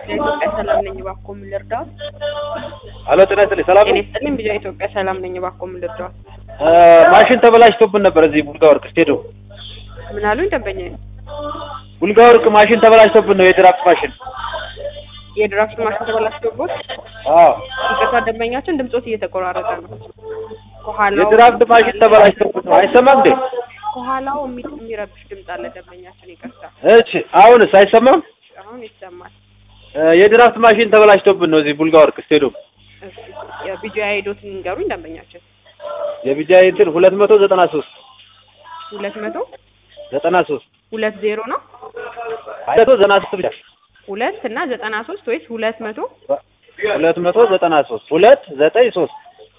ኢትዮጵያ ሰላም ነኝ፣ እባክዎ ምን ልርዳዎት? አሎ ጤና ይስጥልኝ። ሰላም ጤና ነው? ይስጥልኝ። ቢጃ ኢትዮጵያ ሰላም ነኝ፣ እባክዎ ምን ልርዳዎት? እ ማሽን ተበላሽቶብን ነበር እዚህ ቡልጋ ወርቅ ስቴዲየም። ምን አሉኝ ደንበኛዬ? ቡልጋ ወርቅ ማሽን ተበላሽቶብን ነው የድራፍት ማሽን። የድራፍት ማሽን ተበላሽቶቦት? አዎ ይቅርታ ደንበኛችን ድምጾት እየተቆራረጠ ነው። ከኋላው የድራፍት ማሽን ተበላሽቶብን ነው። አይሰማም እንዴ? ከኋላው የሚ- የሚረብሽ ድምፅ አለ ደንበኛችን፣ ይቅርታ። እሺ አሁንስ አይሰማም? አሁን ይሰማል። እ የድራፍት ማሽን ተበላሽቶብን ነው እዚህ ቡልጋ ወርቅ ስቴዲየም። እሺ የቢጃ ሄዶት ንገሩኝ ደንበኛችን። የቢጃይ እንትን ሁለት መቶ ዘጠና ሶስት ሁለት መቶ ዘጠና ሶስት ሁለት ዜሮ ነው መቶ ዘጠና ሶስት ብቻ ሁለት እና ዘጠና ሶስት ወይስ ሁለት መቶ ሁለት መቶ ዘጠና ሶስት ሁለት ዘጠኝ ሶስት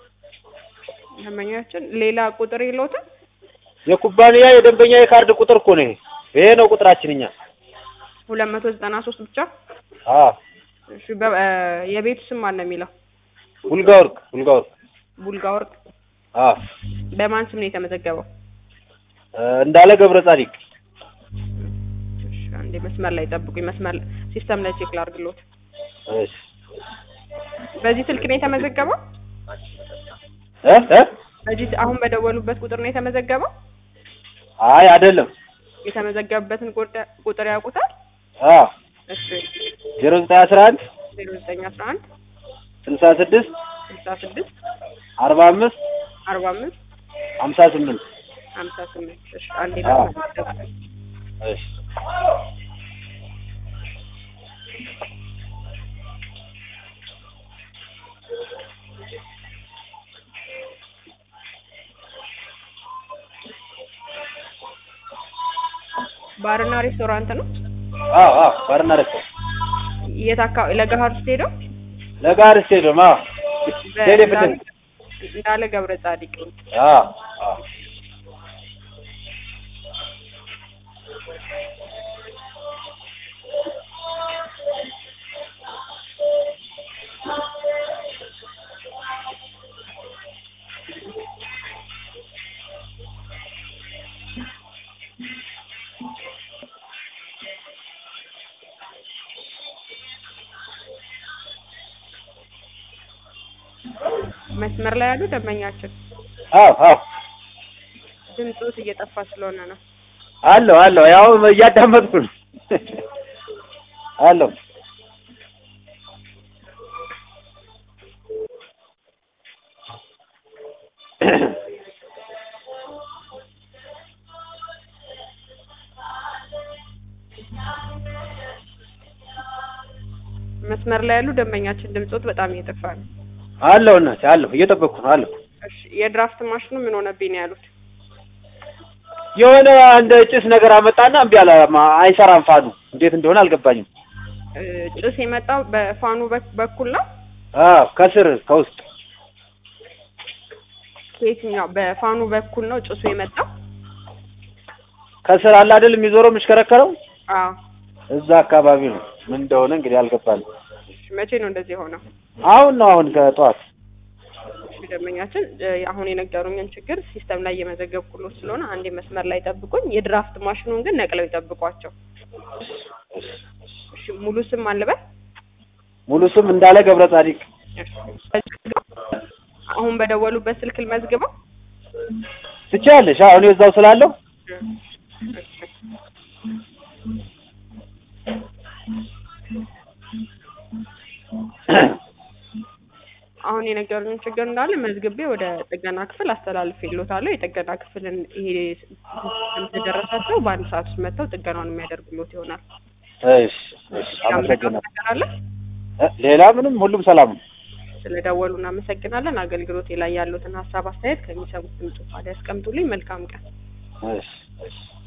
ደንበኛችን ሌላ ቁጥር የለውትም? የኩባንያ የደንበኛ የካርድ ቁጥር እኮ ነው ይሄ። ይሄ ነው ቁጥራችን እኛ። ሁለት መቶ ዘጠና ሶስት ብቻ። አዎ እሺ በ- እ የቤቱ ስም ማን ነው የሚለው? ቡልጋ ወርቅ ቡልጋ ወርቅ ቡልጋ ወርቅ። አዎ በማን ስም ነው የተመዘገበው? እ እንዳለ ገብረ ጻዲቅ እሺ አንዴ መስመር ላይ ጠብቁኝ። መስመር ሲስተም ላይ ቼክ ላድርግሎት። እሺ በዚህ ስልክ ነው የተመዘገበው? እ እ በዚህ አሁን በደወሉበት ቁጥር ነው የተመዘገበው? አይ አይደለም። የተመዘገበበትን ቁጥ- ቁጥር ያውቁታል? አዎ እሺ ዜሮ ዘጠኝ አስራ አንድ ዜሮ ዘጠኝ አስራ አንድ ስልሳ ስድስት ስልሳ ስድስት አርባ አምስት አርባ አምስት ሀምሳ ስምንት ሀምሳ ስምንት እሺ አንዴ አዎ። መስመር ላይ ጠብቁኝ። እሺ ባርና ሬስቶራንት ነው? አዎ አዎ ባርና ረስቶ የት አካባቢ? ለገሀር ስቴዲየም ለጋር ስቴዲየም አዎ ስቴዲየም ፊት ለፊት እንዳለ ገብረ ጻዲቅ አዎ አዎ መስመር ላይ ያሉ ደንበኛችን አዎ አዎ ድምፆት እየጠፋ ስለሆነ ነው። አለው አለው ያው እያዳመጥኩ ነው አለው መስመር ላይ ያሉ ደንበኛችን ድምፆት በጣም እየጠፋ ነው። አለው እናቴ አለው እየጠበቅኩ ነው አለው እሺ የድራፍት ማሽኑ ምን ሆነብኝ ነው ያሉት? የሆነ እንደ ጭስ ነገር አመጣና እምቢ አለ ማ- አይሰራም ፋኑ እንዴት እንደሆነ አልገባኝም እ ጭስ የመጣው በፋኑ በክ- በኩል ነው? አዎ ከስር ከውስጥ ከየትኛው በፋኑ በኩል ነው ጭሱ የመጣው? ከስር አለ አይደል የሚዞረው የሚሽከረከረው አዎ። እዛ አካባቢ ነው ምን እንደሆነ እንግዲህ አልገባኝም እሺ መቼ ነው እንደዚህ የሆነው? አሁን ነው አሁን ከጠዋት እሺ ደንበኛችን እ አሁን የነገሩኝን ችግር ሲስተም ላይ እየመዘገብኩሎት ስለሆነ አንዴ መስመር ላይ ጠብቁኝ። የድራፍት ማሽኑን ግን ነቅለው ይጠብቋቸው። እሺ ሙሉ ስም አልበል ሙሉ ስም እንዳለ ገብረ ጻዲቅ አሁን በደወሉበት ስልክ ልመዝግበው። ትችያለሽ አሁን እዛው ስላለው እሺ። አሁን የነገሩኝ ችግር እንዳለ መዝግቤ ወደ ጥገና ክፍል አስተላልፌልዎታለሁ። የጥገና ክፍልን ይሄ እንደደረሳቸው በአንድ ሰዓት ውስጥ መጥተው ጥገናውን የሚያደርጉልዎት ይሆናል። እሺ እሺ አመሰግናለሁ ነገር አለ? እ ሌላ ምንም ሁሉም ሰላም ነው ስለደወሉ እናመሰግናለን። አገልግሎቴ ላይ ያሉትን ሀሳብ አስተያየት ከሚሰሙት ድምጽ ታዲያ ያስቀምጡልኝ። መልካም ቀን። እሺ እሺ